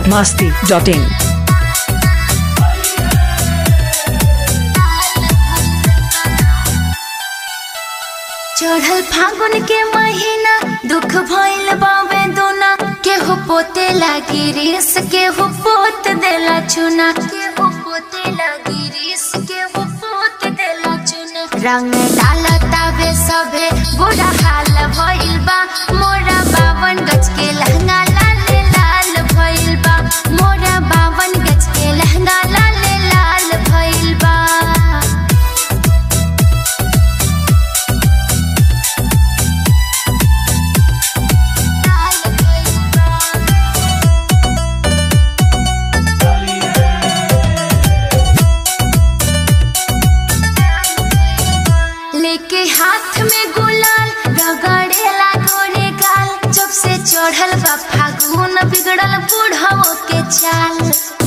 biharmasti.in चढ़ल फागुन के महीना दुख भइल बावे दोना केहू पोते लागी रेस केहू पोत देला चुना केहू पोते लागी रेस केहू पोत देला चुना रंग डाला तावे सभे बुरा हाल भइल बा मोरा बावन गज के लहंगा लाल लाल भइल बा मोरा बावन गज के लहंगा लाल लाल भइल बा लेके हाथ में गुलाल रगड़ेला गोरे गाल जब से चढ़ल बा फागुन बिगड़ल बूढ़ो के चाल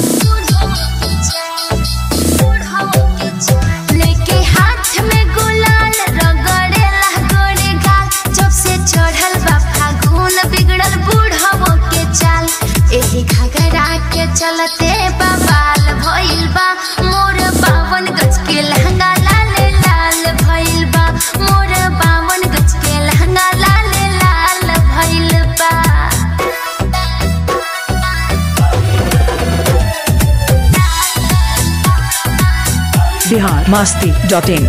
लेके हाथ में गुलाल रगड़ेला गोरे गाल जब से चढ़ल बा फागुन बिगड़ल बूढ़ो के चाल एही घगरा के चलते बवाल भइल बा मोर बावन गज के लहंगा लाल लाल भइल बा मोर बावन गज के लहंगा लाल लाल भइल बा biharmasti.in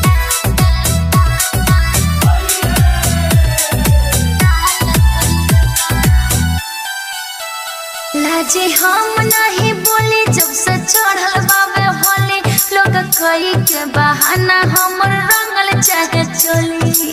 लाजे हम नहीं बोले जब से चढ़ल बाबे होले लोग कई के बहाना हमर रंगल चाहे चोली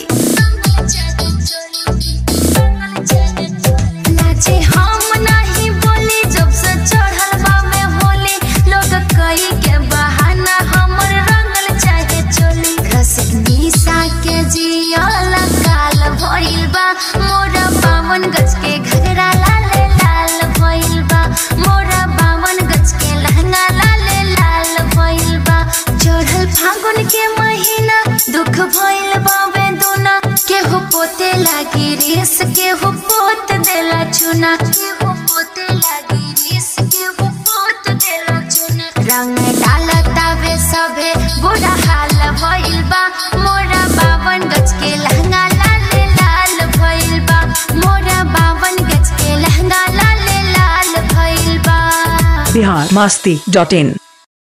लाजे हम नहीं बोले जब से चढ़ल बाबे होले लोग कई के बहाना हमर रंगल चाहे चोली रसिक निशा के जियल काल भइल बा मोरा बावन गज के घगरा लाल लाल भइल बा मोरा बावन गज के लहंगा लाल लाल भइल बा चढ़ल फागुन के महीना दुख भइल बावे दोना केहू पोते लागी रेस केहू पोत देला चुना केहू पोते लागी रेस केहू पोत देला चुना रंग डाला तावे सभे बुरा हाल भइल बा मोरा बावन गज के लहंगा लाल लाल भइल बा मोरा बावन गज के लहंगा लाल लाल भइल बा biharmasti.in